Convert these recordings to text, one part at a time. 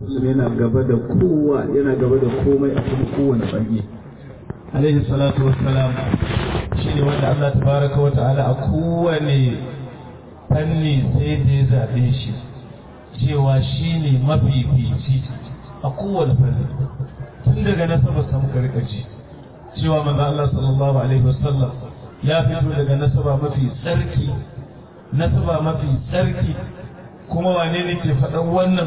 yana gaba da kowa yana gaba da komai a kuma kowane fage alaihi salatu wassalam shi ne wanda Allah tabaraka wa ta'ala a kowane fanni sai da ya zaɓe shi cewa shi ne mafifici a kowane fanni tun daga nasabar samu karkaci cewa manzo Allah sallallahu alaihi wasallam ya fito daga nasaba mafi tsarki nasaba mafi tsarki kuma wane ne ke faɗan wannan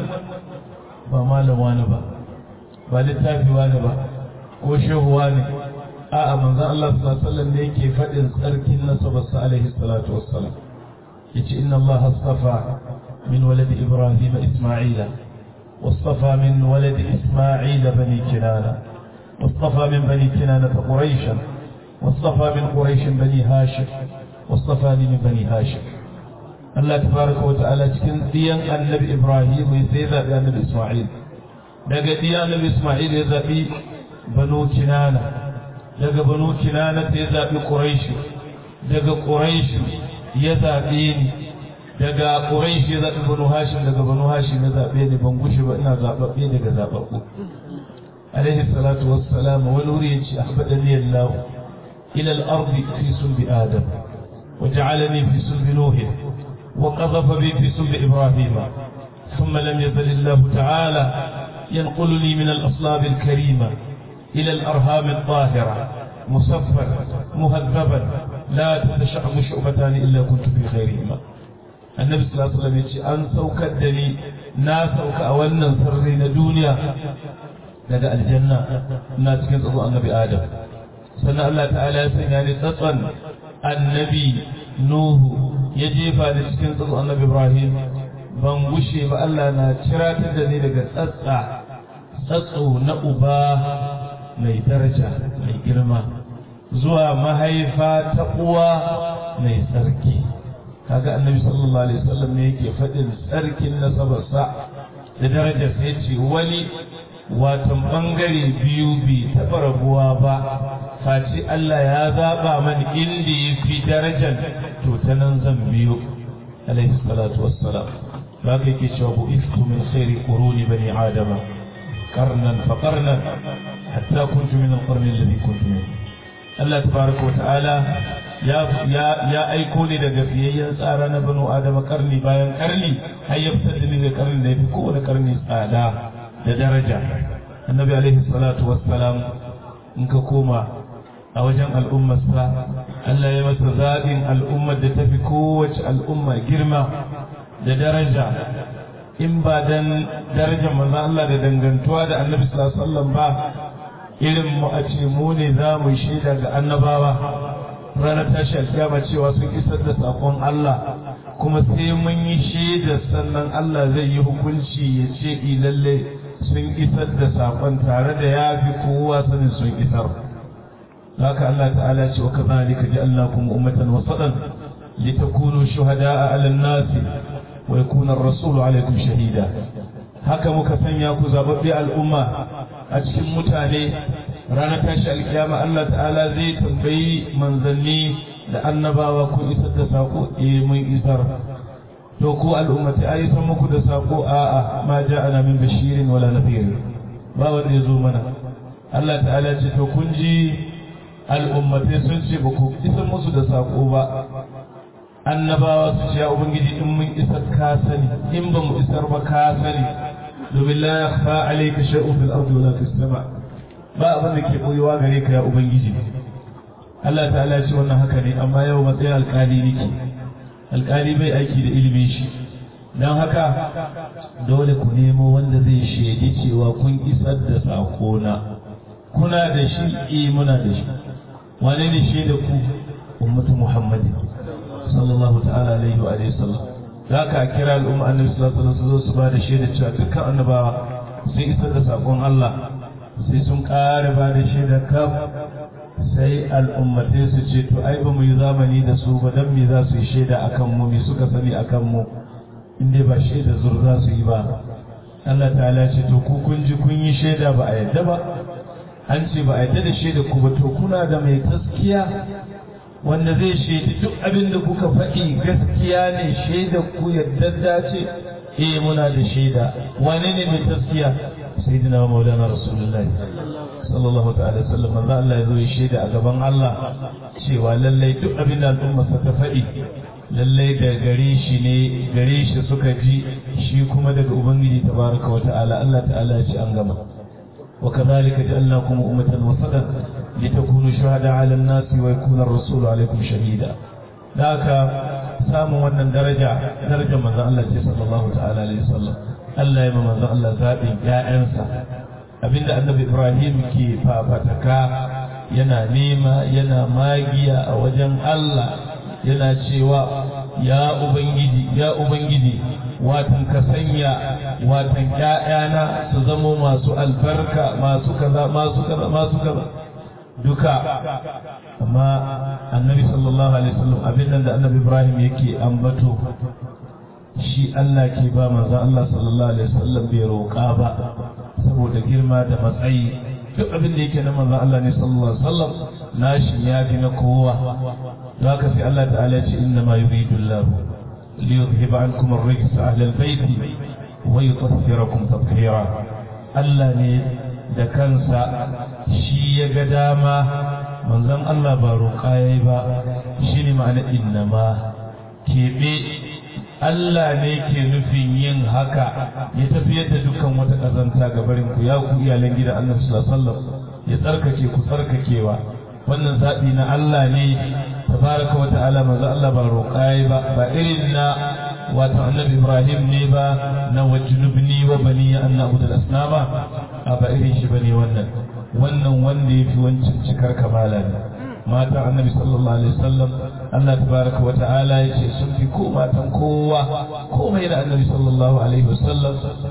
ba malam wani ba ba littafi wani ba ko shehu wani a'a manzo Allah sallallahu alaihi wasallam ne yake faɗin tsarkin nasabarsa alaihi salatu wassalam yace inna Allah astafa min walad Ibrahim Isma'ila واصطفى من ولد إسماعيل بني كنانة واصطفى من بني كنانة قريشا واصطفى من قريش بني هاشم واصطفاني من بني هاشم الله تبارك وتعالى cikin diyan annabi Ibrahim sai zabi annabi Isma'il daga diyan annabi Isma'il ya zabi banu Kinana daga banu Kinana sai ya zabi Quraish daga Quraish ya zabe ni daga Quraish ya zabi banu Hashim daga banu Hashim ya zabe ni ban gushe ba ina zababbe daga zababbu alaihi salatu wassalam wani wuri yace ahbadani Allah ila al-ard fi sulbi Adam وجعلني في سلب نوح وقذف بي في سلب إبراهيم ثم لم يزل الله تعالى ينقلني من الأصلاب الكريمة إلى الأرهام الطاهرة مصفا مهذبا لا تتشعب شعبتان إلا كنت في خيرهما النبي صلى الله عليه وسلم يقول أن سوكدني نا سوك أولنا سرين دنيا لدى الجنة الناس كنت أضوء النبي آدم سنة الله تعالى سنعني تطن النبي نوح ya jefa da cikin tsatso annabi Ibrahim ban gushe ba Allah na ciratar da ni daga tsatsa tsatso na uba mai daraja mai girma zuwa mahaifa ta uwa mai tsarki kaga annabi sallallahu alaihi wasallam ne yake faɗin tsarkin nasabarsa da darajar sai ce wani watan bangare biyu bi taɓa rabuwa ba face Allah ya zaɓa mani inda ya fi darajar to ta nan zan biyo alaihi salatu wassalam ba ka yake cewa bu iftu min khairi quruni bani adama qarnan fa qarnan hatta kuntu min al-qarni alladhi kuntu min Allah tabaraka wa ta'ala ya ya ya aiko ni daga fiyayyen tsara na banu adama karni bayan karni har ya fitar da ni daga karni da yafi kowane karni tsada da daraja annabi alaihi salatu wassalam in ka koma a wajen al'ummarsa Allah ya masa zaɓin al'ummar da ta fi kowace al'umma girma da daraja in ba dan darajar manzon Allah da dangantuwa da annabi sallallahu alaihi ba irin mu a ce mu ne za mu shaida ga annabawa ranar tashi alkiyama cewa sun isar da sakon Allah kuma sai mun yi shaida sannan Allah zai yi hukunci ya ce lalle sun isar da sakon tare da ya fi kowa sanin sun isar haka Allah ta'ala ce wa kadhalika ja'alnakum ummatan wasatan litakunu shuhada'a 'ala an-nas wa yakuna ar-rasulu 'alaykum shahida haka muka sanya ku zababbe al'umma a cikin mutane ranar tashi alkiyama Allah ta'ala zai tambayi manzanni da annabawa kun isar da sako eh mun isar to ku al'ummati ai san muku da sako a'a ma ja'ana min bashirin wala nadhir ba wanda ya zo mana Allah ta'ala ce to kun ji al'ummatai sun ce ba ku isar musu da sako ba annabawa su ce ya ubangiji in mun isar ka sani in ba mu isar ba ka sani domin la yakhfa alayka shay'un fil ardi wala fis sama ba abin da ke koyewa gare ka ya ubangiji Allah ta'ala ce wannan haka ne amma yau matsayin alkali nake alkali bai aiki da ilimin shi don haka dole ku nemo wanda zai shaidi cewa kun isar da sakona kuna da shi eh muna da shi wane ne shaida ku ummatu muhammadin sallallahu ta'ala alaihi wa alihi sallam za ka kira al'umma annabi sallallahu alaihi wasallam su ba da shaida cewa dukkan annabawa sun isar da sakon Allah sai sun ƙara ba da shaida kaf sai al'ummatai su ce to ai ba mu yi zamani da su ba dan me za su yi shaida akan mu me suka sani akan mu in dai ba shaida zur za su yi ba Allah ta'ala ce to ku kun ji kun yi shaida ba a yadda ba an ce ba a yadda da shaida ku ba to kuna da mai gaskiya wanda zai shaidi duk abin da kuka faɗi gaskiya ne shaida ku yadda ce eh muna da shaida wane ne mai taskiya sayyidina wa maulana rasulullahi sallallahu ta'ala sallam manzo Allah ya zo ya shaida a gaban Allah cewa lallai duk abin da al'umma ta faɗi lallai da gare shi ne gare shi suka ji shi kuma daga ubangiji tabaraka wa ta'ala Allah ta'ala ya ce an gama wa kadhalika ja'alnakum ummatan wasatan litakunu shuhada 'ala an-nasi wa yakuna ar-rasulu 'alaykum shahida haka samun wannan daraja darajar manzon Allah ce sallallahu ta'ala alaihi wasallam Allah ya manzon Allah zaɓin ƴaƴansa abinda annabi Ibrahim ke fafataka yana nema yana magiya a wajen Allah yana cewa ya ubangiji ya ubangiji watan ka sanya watan ƴaƴana su zamo masu albarka masu kaza masu kaza masu kaza duka amma annabi sallallahu alaihi wasallam abin da annabi Ibrahim yake ambato shi Allah ke ba manzon Allah sallallahu alaihi wasallam bai roƙa ba saboda girma da matsayi duk abin da yake na manzon Allah ne sallallahu alaihi wasallam nashi ya fi na kowa don haka sai Allah ta'ala ya ce inna ma yuridu Allah li yuzhiba ankum ar-rijs ahla al-bayt wa yutahhirakum tatheera Allah ne da kansa shi ya ga dama manzon Allah ba roƙa yayi ba shi ne ma'ana inna ma keɓe Allah ne ke nufin yin haka ya tafiyar da dukkan wata ƙazanta ga barin ku ya ku iyalan gidan Allah sallallahu alaihi wasallam ya tsarkake ku tsarkakewa wannan zaɓi na Allah ne tabaraka wa ta'ala manzo Allah ba roƙaye ba ba irin na wato annabi Ibrahim ne ba na wajnubni wa bani an na'budu al-asnama a ba irin shi bane wannan wannan wanda yafi wancan cikar kamala ne matan annabi sallallahu alaihi wasallam Allah tabaraka wa ta'ala yace sun fi ko matan kowa komai da annabi sallallahu alaihi wasallam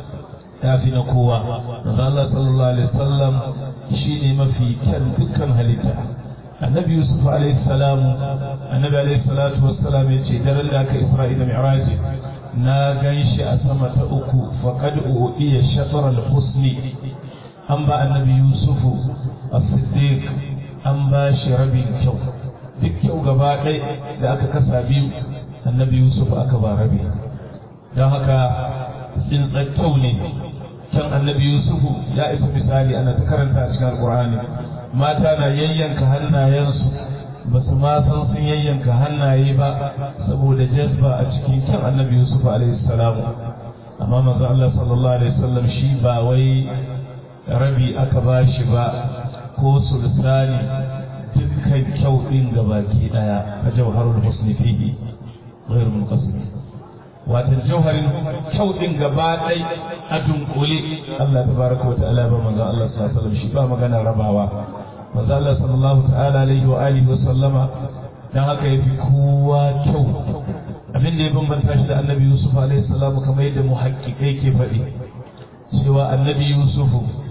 ya fi na kowa manzo Allah sallallahu alaihi wasallam shine mafi kyan dukkan halitta annabi yusuf alaihi salam annabi alaihi salatu wassalam yace daren da aka isra'ila mi'raj na ganshi a sama ta uku faqad udiya shatr al-husni an ba annabi yusufu as-siddiq an ba shi rabin kyau duk kyau gaba ɗai da aka kasa biyu annabi yusuf aka ba rabi don haka tsintsar kyau ne can annabi yusuf ya isa misali ana ta karanta a cikin alkur'ani mata na yayyanka hannayensu ba su ma san sun yayyanka hannaye ba saboda jazba a cikin kyan annabi yusuf alaihi salamu amma manzo Allah sallallahu alaihi wasallam shi ba wai rabi aka ba shi ba ko sulsani dukkan kyau ɗin gabaki ɗaya a jauharul husni fihi ghairu munqasim watan jauharin kyau ɗin gaba ɗai a dunkule Allah tabaraka wa ta'ala ba manzo Allah sallallahu alaihi wasallam shi ba magana rabawa manzo Allah sallallahu ta'ala alaihi wa alihi wa sallama dan haka yafi kowa kyau abin da ya bambanta shi da annabi Yusuf alaihi salam kamar yadda muhaqqiqai ke faɗi cewa annabi Yusuf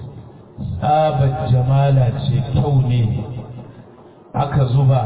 tsabar jamala ce kyau ne aka zuba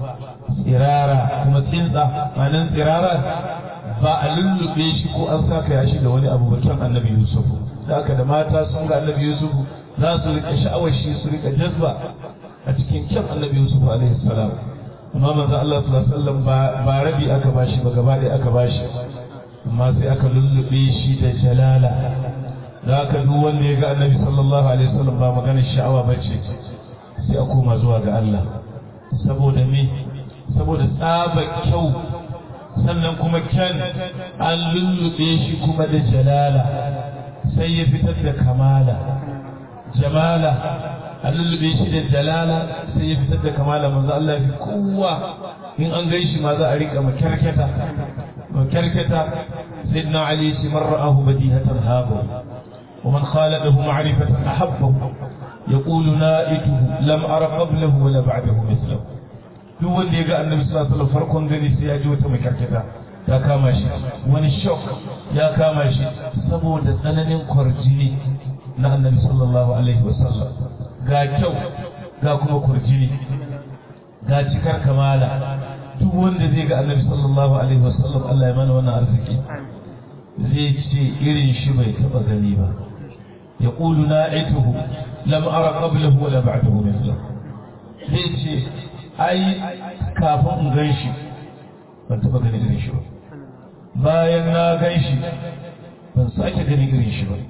tsirara kuma tsinsa manan tsirara ba a lullube shi ko an saka ya shi da wani abu bakin annabi yusuf da aka da mata sun ga annabi yusuf za su rika sha'awar shi su rika jazba a cikin kyan annabi yusuf alaihi salam amma manzo Allah sallallahu alaihi wasallam ba rabi aka bashi ba gaba ɗaya aka bashi amma sai aka lullube shi da jalala da aka duk wanda ya ga annabi sallallahu alaihi wasallam ba maganar sha'awa bace sai a koma zuwa ga Allah saboda me saboda tsaba kyau sannan kuma kyan an lullube shi kuma da jalala sai ya fitar da kamala jamala an lullube shi da jalala sai ya fitar da kamala manzo Allah fi kowa in an gai shi ma za a rika makarkata makarkata sayyidina ali shi marra'ahu badihatan habu ومن خالده معرفة أحبه يقول نائته لم أر قبله ولا بعده مثله duk wanda ya ga annabi sallallahu alaihi wasallam farkon gani sai ya ji wata makarkata ta kama shi wani shock ya kama shi saboda tsananin kwarjini na annabi sallallahu alaihi wasallam ga kyau ga kuma kwarjini ga cikar kamala duk wanda zai ga annabi sallallahu alaihi wasallam Allah ya mana wannan arziki zai ce irin shi bai taba gani ba يقول نائته لم أرى قبله ولا بعده مثله zai ce ai kafin in gan shi ban taɓa ganin irin shi ba bayan na gan shi ban sake ganin irin shi ba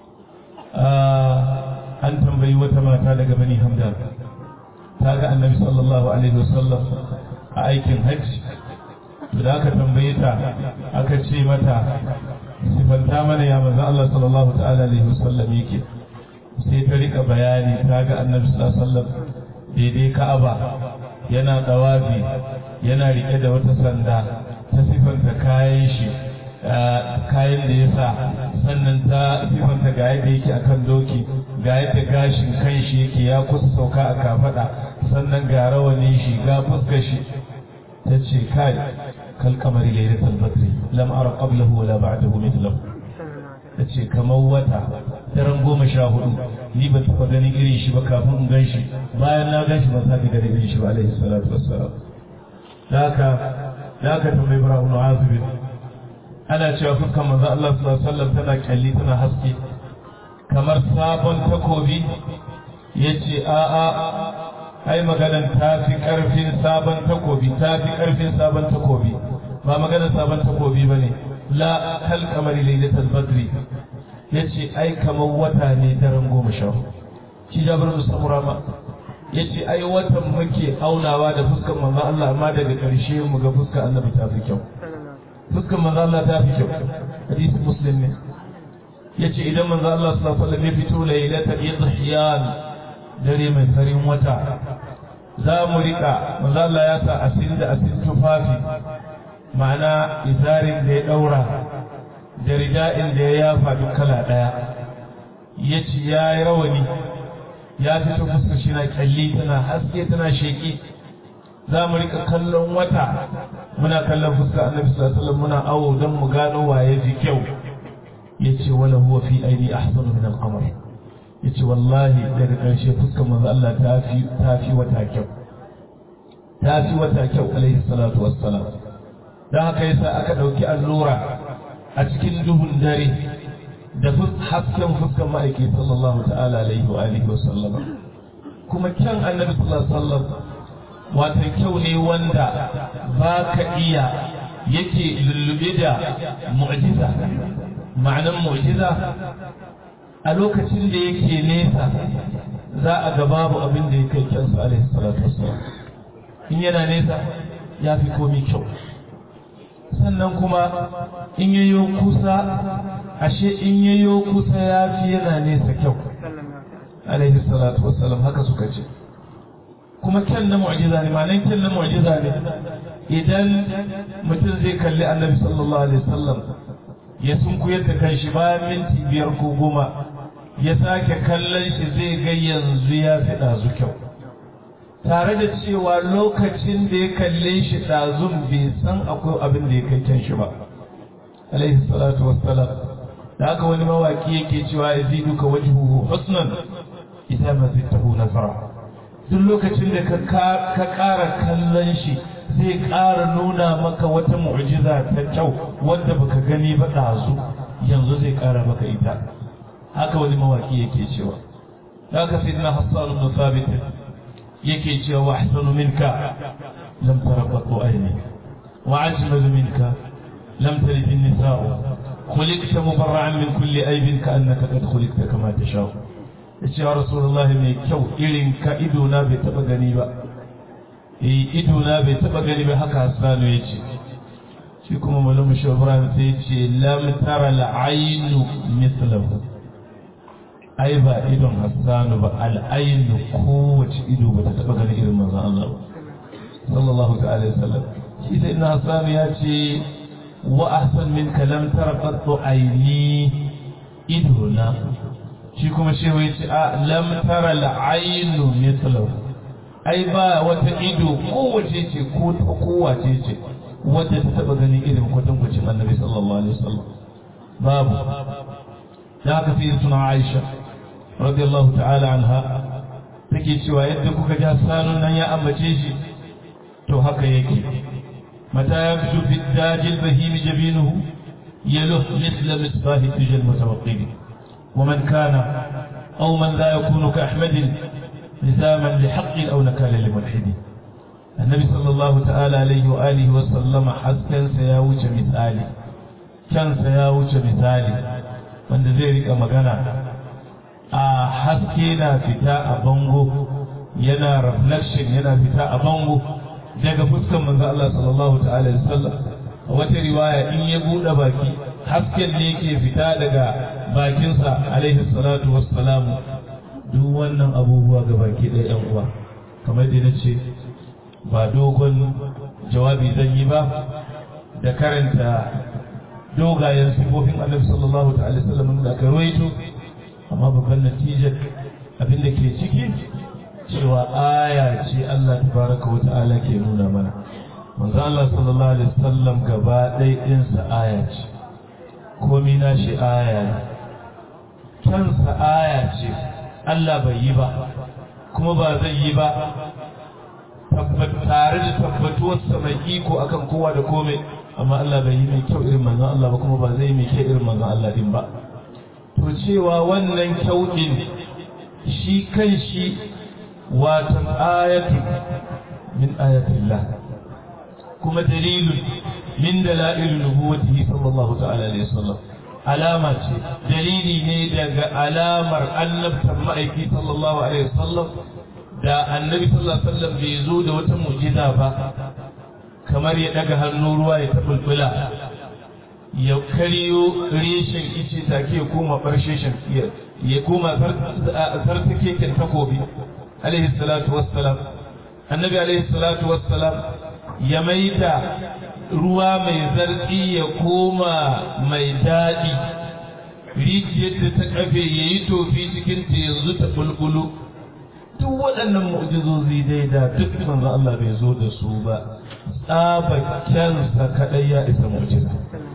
an tambayi wata mata daga bani hamdan ta ga annabi sallallahu alaihi wasallam a aikin hajji to da aka tambaye ta aka ce mata sifanta mana ya manzo Allah sallallahu ta'ala alaihi wasallam yake sai ta rika bayani ta ga annabi sallallahu alaihi wasallam daidai ka'aba yana dawafi yana rike da wata sanda ta sifanta kayan shi kayan da ya sa sannan ta sifanta ga yadda yake akan doki ga yadda gashin kan shi yake ya kusa sauka a kafada sannan ga rawanin shi ga fuskar shi ta ce kai kal kamari lailatul badri lam ara qablahu wala ba'dahu mithlahu ta ce kamar wata daren goma sha hudu ni ban taɓa ganin irin shi ba kafin in gan shi bayan na gan shi ban sake ganin irin shi ba alaihi salatu wassalam da haka da haka tambayi ibrahim azibin ana cewa fuskan manzo Allah sallallahu alaihi wasallam tana kalli tana haske kamar sabon takobi yace a a ai maganan ta fi karfin sabon takobi ta fi karfin sabon takobi ba maganan sabon takobi bane la kal kamari lailatul badri yace ai kamar wata ne daren goma sha shi jabir musamura ma yace ai watan muke aunawa da fuskar manzo Allah amma daga ƙarshe mu ga fuskar annabi ta fi kyau fuskar manzo Allah ta fi kyau hadisi muslim ne yace idan manzo Allah sallallahu alaihi wasallam ya fito lailatul idhiyan dare mai farin wata za mu rika manzo Allah ya sa asin da asin tufafi ma'ana izarin da ya daura da rida'in da ya yafa duk kala daya yace ya yi rawani ya fito fuskar shi na kyalli tana haske tana sheki za mu rika kallon wata muna kallon fuskar annabi sallallahu alaihi wasallam muna awo don mu gano waye ji kyau yace wala huwa fi aini ahsanu min al-qamar yace wallahi daga karshe fuskar manzo Allah ta fi ta fi wata kyau ta fi wata kyau alaihi salatu wassalam dan haka yasa aka dauki allura a cikin duhun dare da hasken fuskar ma'aiki sallallahu ta'ala alaihi wa alihi wasallam kuma kyan annabi sallallahu alaihi wasallam wata kyau ne wanda ba ka iya yake lullube da mu'jiza ma'anan mu'jiza a lokacin da yake nesa za a ga babu abin da ya kai kyansa alaihi salatu wassalam in yana nesa ya fi komi kyau sannan kuma in yayo kusa ashe in yayo kusa ya fi yana nesa kyau alaihi salatu wassalam haka suka ce kuma kyan na mu'jiza ne ma'anar kyan na mu'jiza ne idan mutum zai kalli annabi sallallahu alaihi wasallam ya sunkuyar da kanshi bayan minti biyar ko goma ya sake kallon shi zai ga yanzu ya fi ɗazu kyau tare da cewa lokacin da ya kalle shi ɗazun bai san akwai abin da ya kai kyan shi ba alaihi salatu wassalam da haka wani mawaki yake cewa ya zidu ka wajhuhu husnan idan ma zittahu nazara duk lokacin da ka ƙara kallon shi zai ƙara nuna maka wata mu'jiza ta kyau wanda baka gani ba ɗazu yanzu zai ƙara maka ita haka wani mawaki yake cewa da haka sai na hassan ibn thabit yake cewa wa ahsanu minka lam tara qattu ayni wa ajmalu minka lam talid an-nisa'u khuliqta mubarra'an min kulli aibin ka annaka qad khuliqta kama tasha'u yace ya rasulullahi mai kyau irin ka ido na bai taba gani ba eh ido na bai taba gani ba haka hasanu yace shi kuma malamu shawran sai yace lam tara al-aynu mithlahu ai ba idon hassanu ba al'ainu kowace ido ba ta taɓa ganin irin manzan Allah ba sallallahu ta'ala wa sallam shi sai ina hassanu ya ce wa ahsan min kalam tara qattu aini ido na shi kuma shi ya ce a lam tara al'ainu mithlahu ai ba wata ido kowace ce ko ta kowace ce wadda ta taɓa ganin irin kwatankwacin annabi sallallahu alaihi wasallam babu da aka fi suna Aisha radiyallahu ta'ala anha take cewa yadda kuka ja sanun nan ya ambace shi to haka yake mata ya fito fi dajil bahim jabinuhu yaluh mithla misbah tijal mutawaqqid ومن كان أو من لا يكون كأحمد لزاما لحق أو نكال لملحد النبي صلى الله تعالى عليه وآله وسلم حسن سياوج مثالي kyansa ya wuce misali wanda zai rika magana a haske na fita a bango yana reflection yana fita a bango daga fuskan manzo Allah sallallahu ta'ala alaihi wasallam a wata riwaya in ya bude baki hasken ne yake fita daga bakinsa alaihi salatu wassalamu duk wannan abubuwa ga baki ɗaya yan uwa kamar da na ce ba dogon jawabi zan yi ba da karanta dogayen sifofin annabi sallallahu ta'ala sallam da aka rawaito amma babban natijar abin da ke ciki cewa aya ce Allah tabaraka wa ta'ala ke nuna mana manzo Allah sallallahu alaihi wasallam gaba ɗaya ɗinsa aya ce komai na shi aya ne kansa aya ce Allah bai yi ba kuma ba zai yi ba tare da tabbatuwarsa mai iko akan kowa da komai amma Allah bai yi mai kyau irin manzon Allah ba kuma ba zai yi mai kyau irin manzon Allah din ba to cewa wannan kyau din shi kan shi watan ayatu min ayatillah kuma dalilun min dalail nubuwwatihi sallallahu ta'ala alaihi wasallam alama ce dalili ne daga alamar annabtan ma'aiki sallallahu alaihi wasallam da annabi sallallahu alaihi wasallam bai zo da wata mu'jiza ba kamar ya daga hannu ruwa ya tabulbula ya kariyo reshen ice take ya koma barsheshen ya koma sartakekin takobi alaihi salatu wassalam annabi alaihi salatu wassalam ya maida ruwa mai zartsi ya koma mai daɗi rijiyar da ta kafe ya yi tofi cikin ta yanzu ta bulbulu duk waɗannan mu'jizozi dai da duk manzo Allah bai zo da su ba tsabakensa kaɗai ya isa mu'jiza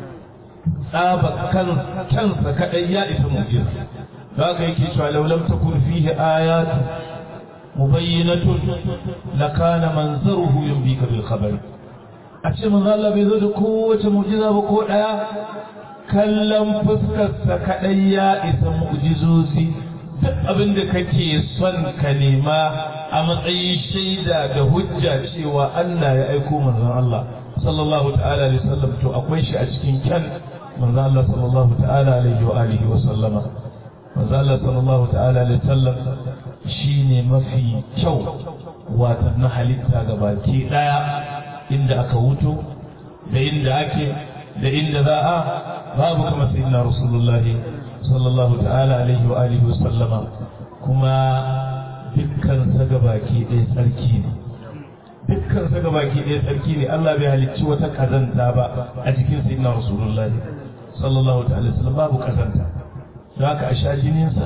tsabakensa kaɗai ya isa mu'jiza za ka yake cewa laulam takun fihi ayatu mubayyinatun lakana manzaruhu yumbika bil khabari a ce manzo Allah bai zo da kowace mu'jiza ba ko daya kallon fuskarsa kadai ya isa mu'jizozi duk abin da kake son ka nema a matsayin shaida da hujja cewa Allah ya aiko manzon Allah sallallahu ta'ala alaihi wasallam to akwai shi a cikin kyan manzon Allah sallallahu ta'ala alaihi wa alihi wa sallama manzon Allah sallallahu ta'ala alaihi wasallam shine mafi kyau wata na halitta gabaki daya inda aka wuto da inda ake da inda za a babu kama sayyidina rasulullahi sallallahu ta'ala alaihi wa alihi wa sallama kuma dukkan sa gabaki ɗaya tsarki ne dukkan sa gabaki ɗaya tsarki ne Allah bai halicci wata kazanta ba a jikin sayyidina rasulullahi sallallahu ta'ala alaihi wasallam babu kazanta don haka a sha jininsa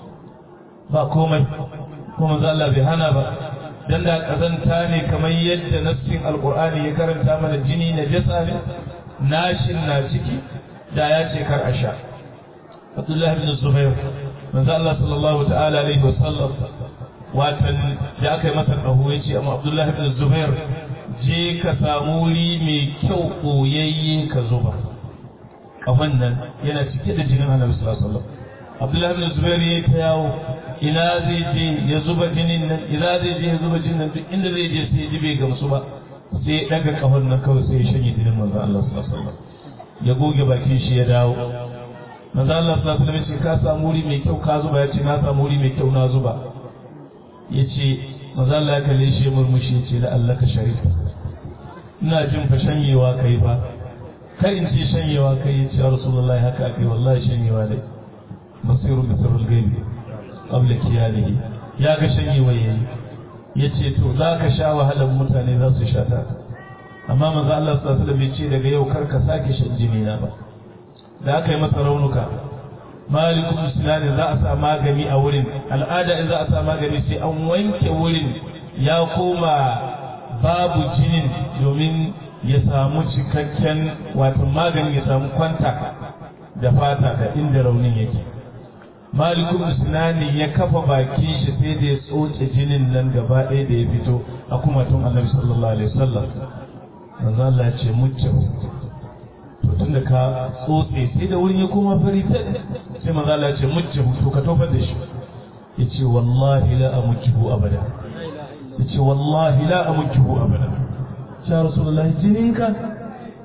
ba komai kuma Allah bai hana ba dan da kazanta ne kamar yadda nassin alqur'ani ya karanta mana jini na jasa ne nashin na ciki da ya ce kar a sha Abdullahi bin Zubair manzo Allah sallallahu ta'ala alaihi wasallam watan da aka yi masa kaho ya ce amma Abdullahi bin Zubair je ka samu wuri mai kyau koyayye ka zuba kafan nan yana cike da jinin Annabi sallallahu alaihi wasallam Abdullahi bin Zubair ya ta yawo ina zai je ya zuba jinin nan ina zai je ya zuba jinin nan duk inda zai je sai ji bai gamsu ba sai ya daga kafan nan kawai sai ya shanye jinin manzo Allah sallallahu alaihi wasallam ya goge bakin shi ya dawo manzo Allah sallallahu alaihi wasallam ya ka samu wuri mai kyau ka zuba ya ce na samu wuri mai kyau na zuba ya ce manzo Allah ya kalle shi murmushi ya ce da Allah ka sharifa ina jin fa shanyewa kai ba kai in ce shanyewa kai ya ce ya rasulullahi haka kai wallahi shanyewa dai basiru bi sirrul gaibi qabla kiyalihi ya ga shanyewa yayi yace to za ka sha wahalar mutane za su sha ta amma manzo Allah sallallahu alaihi wasallam ya ce daga yau kar ka sake shan jini na ba da aka yi masa raunuka malikun sinani za a sa magani a wurin al'ada in za a sa magani sai an wanke wurin ya koma babu jinin domin ya samu cikakken wato magani ya samu kwanta da fata da inda raunin yake malikun sinani ya kafa bakin shi sai da ya tsoce jinin nan gaba ɗaya da ya fito a kuma tun annabi sallallahu alaihi wasallam manzo Allah ya ce mucce to tunda ka tsotse sai da wurin ya koma fari ta sai manzo Allah ya ce mucce to ka tofar da shi yace wallahi la amujhu abada yace wallahi la amujhu abada ya rasulullah jininka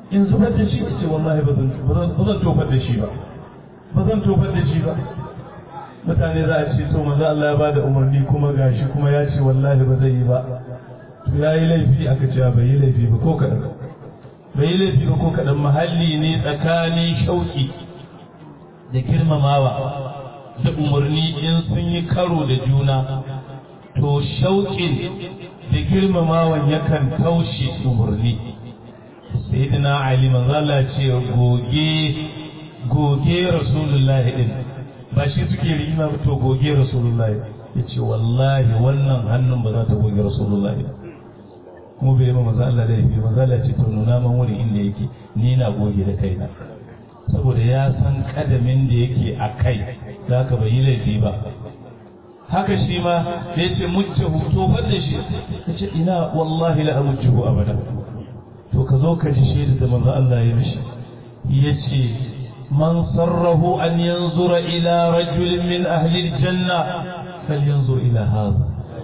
in zubar da shi ce wallahi ba zan tofar da shi ba ba zan tofar da shi ba mutane za a ce to manzo Allah ya ba da umarni kuma gashi kuma ya ce wallahi ba zai yi ba to ya yi laifi aka ce bai yi laifi ba ko kaɗan bai yi laifi ba ko kaɗan mahalli ne tsakanin shauƙi da girmamawa da umarni in sun yi karo da juna to shauƙin da girmamawan yakan taushe umarni sayyidina ali manzala ce goge goge rasulullahi din ba shi suke rigima ba to goge rasulullahi ya ce wallahi wannan hannun ba za ta goge rasulullahi kuma bai ma maza Allah laifi maza Allah ce to nuna man wuri inda yake ni na goge da kaina saboda ya san kadamin da yake a kai za ka bai yi laifi ba haka shi ma da ya ce mujjahu to da shi ya ce ina wallahi la amujjahu abada to ka zo ka ji shaida da manzo Allah ya mishi ya ce man sarrahu an yanzura ila rajulin min ahli aljanna falyanzur ila hadha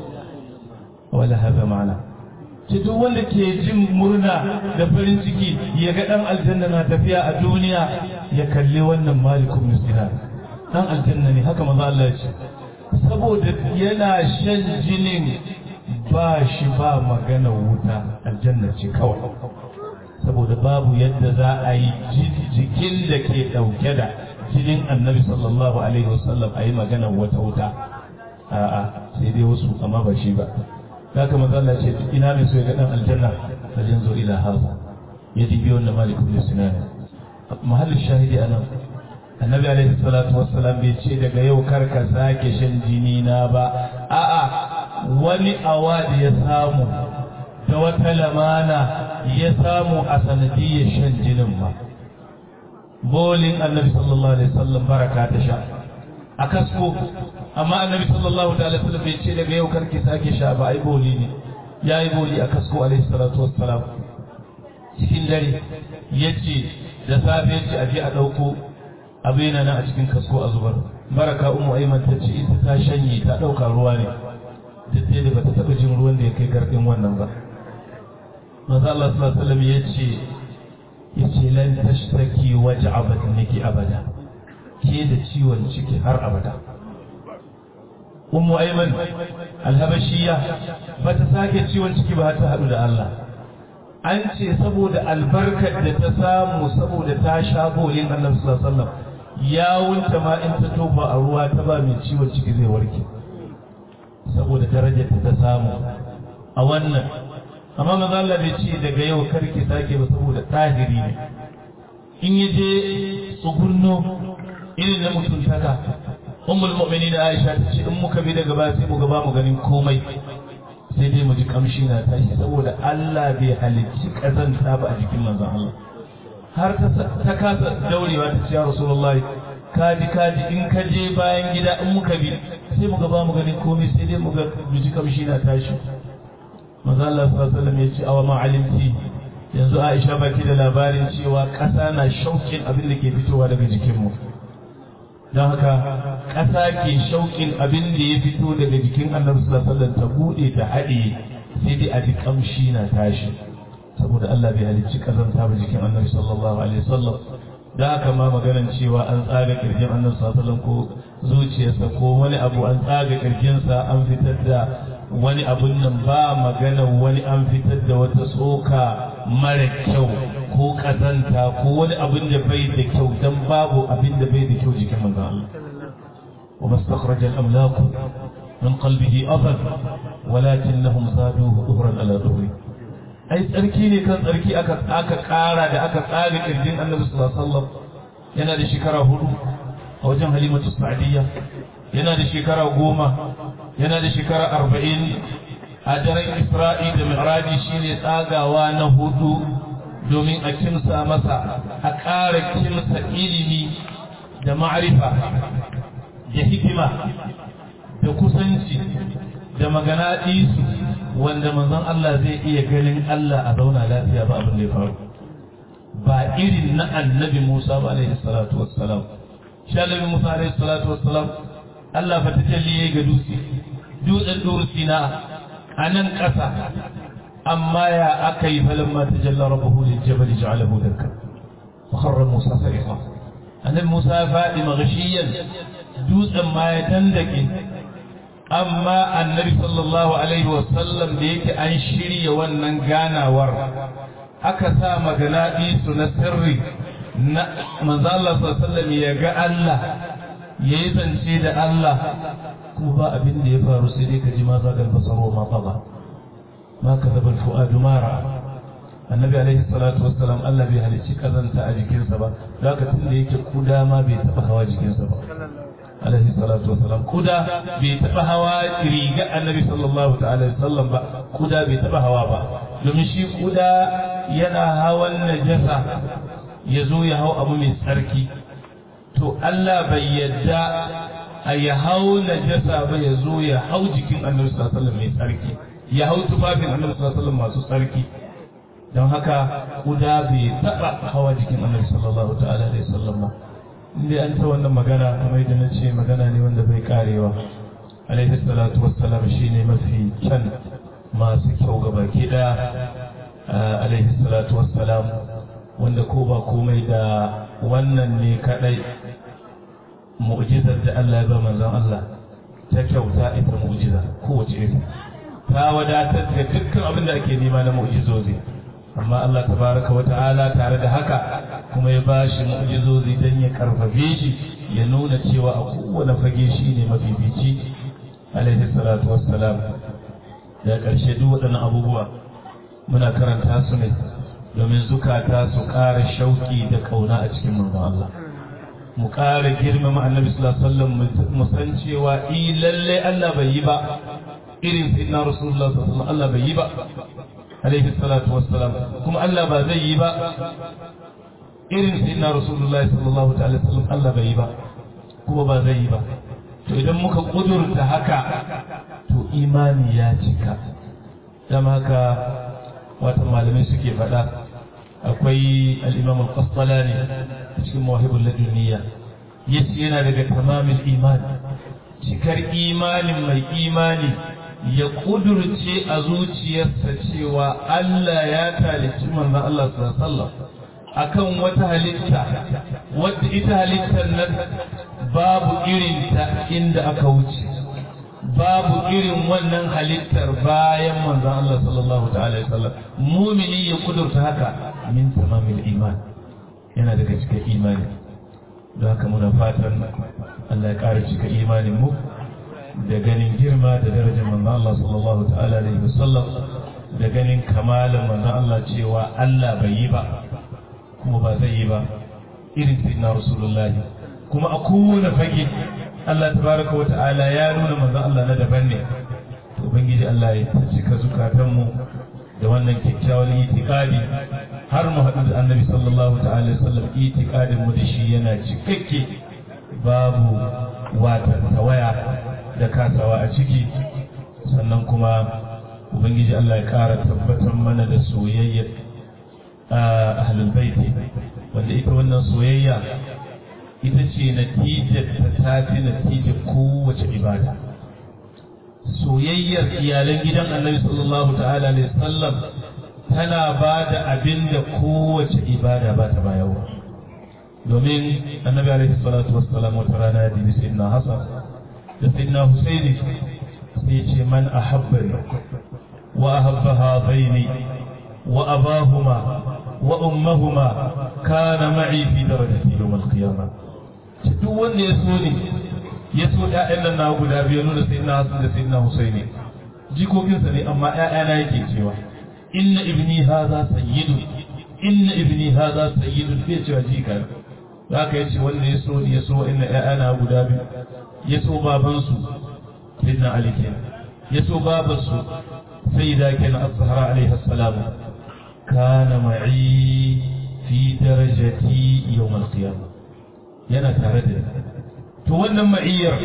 wala hada ma'ana ce duk wanda ke jin murna da farin ciki ya ga dan aljanna na tafiya a duniya ya kalli wannan malikun misina dan aljanna ne haka manzo Allah ya ce saboda yana shan jinin ba shi ba magana wuta aljanna ce kawai saboda babu yadda za a yi jikin da ke ɗauke da jinin annabi sallallahu alaihi wasallam a yi magana wata wuta a'a sai dai wasu amma ba shi ba haka manzo Allah ce ina mai so ya ga dan aljanna fajin zo ila haza ya dibi wannan malik ibn sinan mahallin shahidi anan annabi alaihi salatu wassalam bai ce daga yau kar ka sake shan jini na ba a'a wani awadi ya samu da wata lamana ya samu a sanadiyyar shan jinin ma bolin annabi sallallahu alaihi wasallam baraka ta sha a kasko amma annabi sallallahu alaihi wasallam bai ce daga yau karki sake sha ba ai boli ne ya yi boli a kasko alaihi salatu wassalam cikin dare ya ce da safe ya ce a je a ɗauko abin nan a cikin kasko a zubar baraka umu aiman ta ce ita ta shanye ta ɗauka ruwa ne duk da ba ta taɓa jin ruwan da ya kai garɗin wannan ba manzo Allah sallallahu alaihi wasallam ya ce ya ce lan tashtaki waj'a batniki abada ke da ciwon ciki har abada ummu aiman alhabashiya ba ta sake ciwon ciki ba ta haɗu da Allah an ce saboda albarkar da ta samu saboda ta sha bolin Allah sallallahu alaihi wasallam ya wunta ma in ta tofa a ruwa ta ba mai ciwon ciki zai warke saboda darajar ta samu a wannan amma maza Allah bai ce daga yau karki sake ba saboda tahiri ne in ya je tsugunno irin na mutuntaka ummul mu'minin Aisha ta ce in muka bi daga ba sai mu ga ba mu ganin komai sai dai mu ji kamshi na tashi saboda Allah bai halicci kazanta ba a jikin manzon Allah har ta kasa daurewa ta ce ya Rasulullahi kaji kaji in ka je bayan gida in muka bi sai mu ga ba mu ganin komai sai dai mu ga mu ji kamshi na tashi manzon Allah sallallahu alaihi wasallam ya ce awa ma alimti yanzu Aisha baki da labarin cewa ƙasa na shaukin abin da ke fitowa daga jikinmu don haka ƙasa ke shauƙin abin da ya fito daga jikin annabi sallallahu alaihi wasallam ta bude ta haɗe sai dai a ji kamshi na tashi saboda Allah bai halicci kazanta ba jikin annabi sallallahu alaihi wasallam da haka ma maganan cewa an tsaga kirjin annabi sallallahu alaihi wasallam ko zuciyarsa ko wani abu an tsaga kirjinsa an fitar da wani abun nan ba magana wani an fitar da wata tsoka mara kyau ko kazanta ko wani abin da bai da kyau dan babu abin da bai da kyau jikin manzon Allah wa mastakhraja al-amlaq min qalbihi adad walakinnahum zaduhu dhuhran ala dhuhri ai tsarki ne kan tsarki aka aka kara da aka tsare kirjin Annabi sallallahu alaihi wasallam yana da shekara hudu a wajen Halimatu Sa'diyya yana da shekara goma yana da shekara arba'in a daren Isra'i da Mi'raji shine tsagawa na hudu domin a kimsa masa a ƙara kimsa ilimi da ma'arifa da hikima da kusanci da magana isu wanda manzon Allah zai iya ganin Allah a zauna lafiya ba abin da ya faru ba irin na annabi Musa ba alaihi salatu wassalam shi annabi Musa alaihi salatu wassalam Allah fa tajalli ga dutse dutsen dutse na a nan ƙasa amma ya aka yi falamma tajalla rabbuhu lil jabal ja'alahu dakka wa kharra musa sa'iqa annabi musa ya faɗi maghshiyan dutsen ma ya dandake amma annabi sallallahu alaihi wa sallam da yake an shirya wannan ganawar aka sa magana su na sirri na manzo Allah sallallahu alaihi wa sallam ya ga Allah yayi zance da Allah kuma ba abin da ya faru sai dai ka ji ma zagal basaro ma fada ma kadaba fuadu mara annabi alaihi salatu wassalam Allah bai halicci kazanta a jikinsa ba zaka tunda yake kuda ma bai taba hawa jikinsa ba alaihi salatu wassalam kuda bai taba hawa riga annabi sallallahu ta'ala alaihi wasallam ba kuda bai taba hawa ba domin shi kuda yana hawan najasa ya zo ya hau abu mai tsarki to Allah bai yadda a ya hau najasa ba ya zo ya hau jikin annabi sallallahu alaihi wasallam mai tsarki ya hau tufafin annabi sallallahu alaihi wasallam masu tsarki don haka kuda bai taba hawa jikin annabi sallallahu ta'ala alaihi wasallam ba inda an ta wannan magana kamar yadda na ce magana ne wanda bai karewa alaihi salatu wassalam shine mafi kyan masu kyau ga baki daya alaihi salatu wassalam wanda ko ba komai da wannan ne kadai mu'jizar da Allah ya ba manzon Allah ta kyauta ita mu'jiza kowace iri ta wadatar da dukkan abin da ake nema na mu'jizozi amma Allah tabaraka wa ta'ala tare da haka kuma ya ba shi mu'jizozi don ya karfafe shi ya nuna cewa a kowane fage shi ne mafifici alaihi salatu wassalam da ƙarshe duk waɗannan abubuwa muna karanta su ne domin zukata su ƙara shauƙi da ƙauna a cikin manzon Allah mu ƙara girmama annabi sallallahu alaihi wasallam mu san cewa i lalle Allah bai yi ba irin sayyidina rasulullah sallallahu alaihi wasallam Allah bai yi ba alaihi salatu wassalam kuma Allah ba zai yi ba irin sayyidina rasulullah sallallahu alaihi wasallam Allah bai yi ba kuma ba zai yi ba to idan muka kudurta haka to imani ya cika dan haka wata malamai suke faɗa akwai al-imam al-qastalani cikin mawahibul laduniya yace yana daga tamamin imani cikar imanin mai imani ya kudurce a zuciyarsa cewa Allah ya talici manzon Allah sallallahu akan wata halitta wadda ita halittar nan babu irinta inda aka wuce babu irin wannan halittar bayan manzon Allah sallallahu ta'ala alaihi wasallam mumini ya kudurta haka min tamamil iman yana daga cikin imani don haka muna fatan Allah ya ƙara cika imanin mu da ganin girma da darajar manzon Allah sallallahu ta'ala alaihi wasallam da ganin kamalin manzon Allah cewa Allah bai yi ba kuma ba zai yi ba irin sayyidina rasulullahi kuma a kowane fage Allah tabaraka wa ta'ala ya nuna manzon Allah na daban ne to ubangiji Allah ya cika zukatanmu da wannan kyakkyawan itikadi har mu haɗu da annabi sallallahu ta'ala alaihi wasallam itikadin mu da shi yana cikakke babu wata tawaya da kasawa a ciki sannan kuma ubangiji Allah ya ƙara tabbatar mana da soyayyar ahlul baiti wanda ita wannan soyayya ita ce natijar ta tafi natijar kowace ibada soyayyar iyalan gidan annabi sallallahu ta'ala alaihi sallam tana ba da abin da kowace ibada ba ta bayarwa domin annabi alaihi salatu wassalam wata rana ya dibi sayyidina hasan da sayyidina husaini sai ce man ahabbani wa ahabba hadaini wa abahuma wa ummahuma kana ma'i fi darajati yawm al-qiyamah duk wanda ya so ne ya so ƴaƴan nan na guda biyu nuna sai na Hassan da sai na Husaini jikokinsa ne amma ƴaƴana yake cewa inna ibni hadha sayyidun inna ibni hadha sayyidun bai cewa jika zaka yace wanda ya so ya so inna ƴaƴana guda biyu ya so baban su sayyidina Ali kenan ya so baban su sayyida kenan az-Zahra alaiha salam kana ma'i fi darajati yawm al-qiyamah yana tare da to wannan ma'iyyar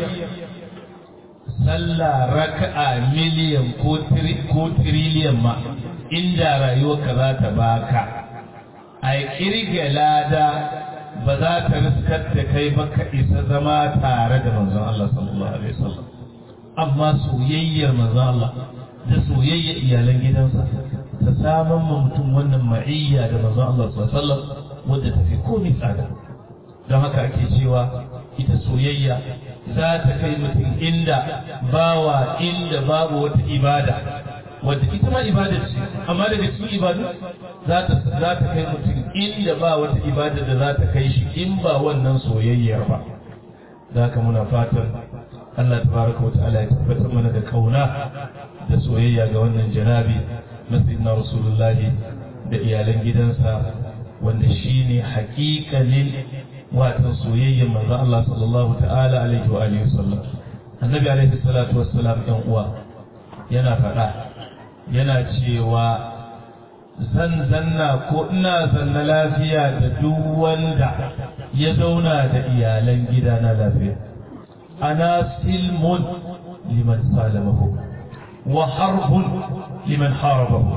sallah raka'a miliyan ko tiriliyan ma inda rayuwarka za ta baka a kirga lada ba za ta riskar da kai ba ka isa zama tare da manzon Allah sallallahu alaihi wasallam amma soyayyar manzon Allah da soyayyar iyalan gidansa ta saman ma mutum wannan ma'iyya da manzon Allah sallallahu alaihi wasallam wadda tafi komai tsada don haka ake cewa ita soyayya za ta kai mutum inda bawa inda babu wata ibada wadda ita ma ibada ce amma daga cikin ibadu za ta za ta kai mutum inda ba wata ibada da za ta kai shi in ba wannan soyayyar ba da haka muna fatan Allah tabaraka wa ta'ala ya tabbatar mana da kauna da soyayya ga wannan janabi na sayyidina rasulullahi da iyalan gidansa wanda shine haƙiƙanin watan soyayyar manzo Allah sallallahu ta'ala alaihi wa alihi wasallam annabi alaihi salatu wassalam ɗan uwa yana faɗa yana cewa zan zanna ko ina zanna lafiya da duk wanda ya zauna da iyalan gida na lafiya ana silmun liman salamahu wa harbun liman harabahu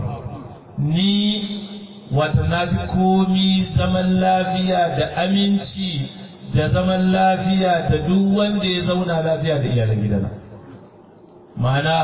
ni wata na fi komi zaman lafiya da aminci da zaman lafiya da duk wanda ya zauna lafiya da iyalan gidana ma'ana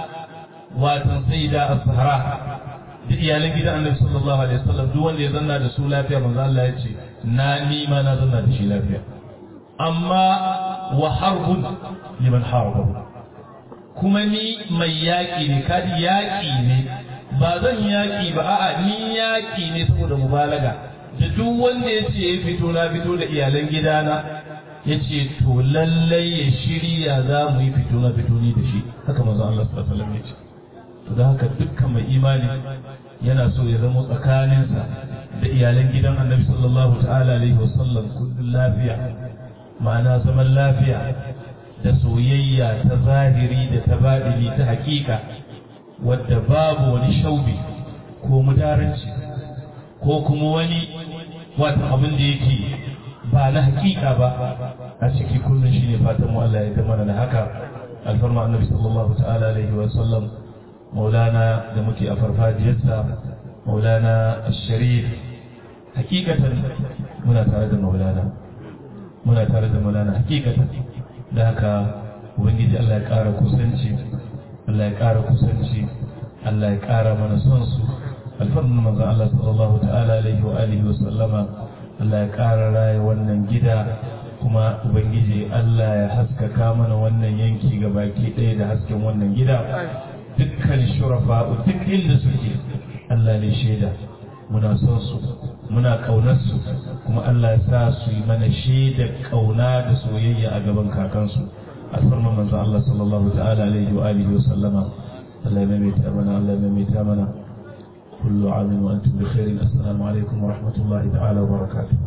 watan sai da asahara da iyalan gidan annabi sallallahu alaihi wasallam duk wanda ya zanna da su lafiya manzo Allah ya ce na ni ma na zanna da shi lafiya amma wa harbun liman harabahu kuma ni mai yaƙi ne kadi yaƙi ne ba zan yaƙi ba a'a ni yaƙi ne saboda mubalaga da duk wanda ya ce ya fito na fito da iyalan gidana ya ce to lallai ya shirya za mu yi fito na fito ni da shi haka manzo Allah sallallahu alaihi wasallam ya ce to da haka dukkan mai imani yana so ya zama tsakaninsa da iyalan gidan annabi sallallahu ta'ala alaihi wasallam kullum lafiya ma'ana zaman lafiya da soyayya ta zahiri da ta baɗini ta hakika wadda babu wani shaubi ko mudaranci ko kuma wani wata abin da yake ba na hakika ba a ciki kullum shi ne fatan mu Allah ya ga mana da haka alfarma annabi sallallahu ta'ala alaihi wa sallam maulana da muke a farfajiyarsa maulana sharif hakikatan muna tare da maulana muna tare da maulana hakikatan da haka ubangiji Allah ya ƙara kusanci Allah ya ƙara kusanci Allah ya ƙara mana son su alfarmin manzon Allah sallallahu ta'ala alaihi wa alihi wa sallama Allah ya ƙara raya wannan gida kuma ubangiji Allah ya haskaka mana wannan yanki ga baki ɗaya da hasken wannan gida dukkan shurafa duk inda suke Allah ne shaida muna son su muna ƙaunar su kuma Allah ya sa su yi mana shaidar ƙauna da soyayya a gaban kakansu alfarman manzo Allah sallallahu ta'ala alaihi wa alihi wa sallama Allah ya maimaita mana Allah ya maimaita mana kullu amin wa antum bi khairin assalamu alaikum wa rahmatullahi ta'ala wa barakatuh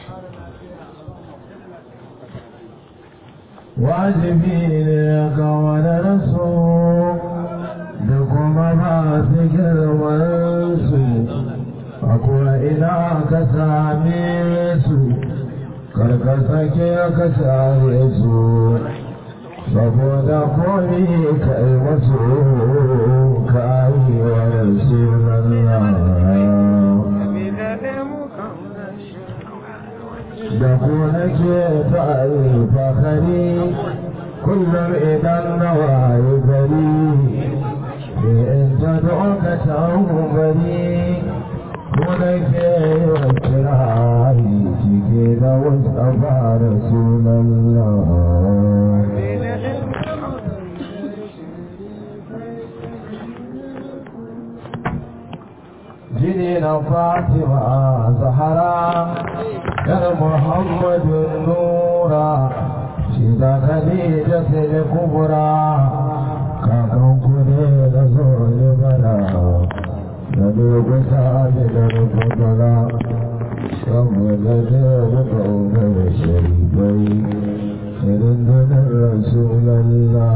wajibi ne ga wani rasu da kuma masu girmansu akwai ina ka same su karkasake ka same su saboda komi ka yi wasu ka yi wa sunan da ku nake ta alfahari kullum idan na waye gari in ta doka ta bari ku nake yi wa kirari cike da wasu fara sunan jini na fatima zahara yar muhammadu nura shi da khadija sai kubra kakan ku ne da zo ne bara da dogo sabi da rukutala saboda da da kaunar sharifai irin dunar rasulallah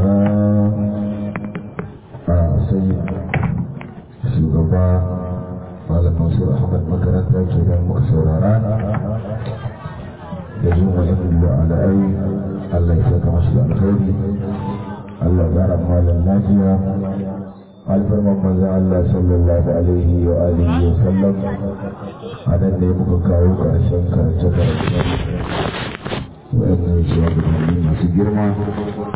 a sai shugaba malam mansur ahmad makaranta ke nan muka saurara da yin wani da ala'ai allah ya saka mashi da alkhairi allah gara malam lafiya alfarman manzan allah sallallahu alaihi wa alihi wa sallam a nan ne muka kawo ƙarshen karance karance wa'annan shugabanni masu girma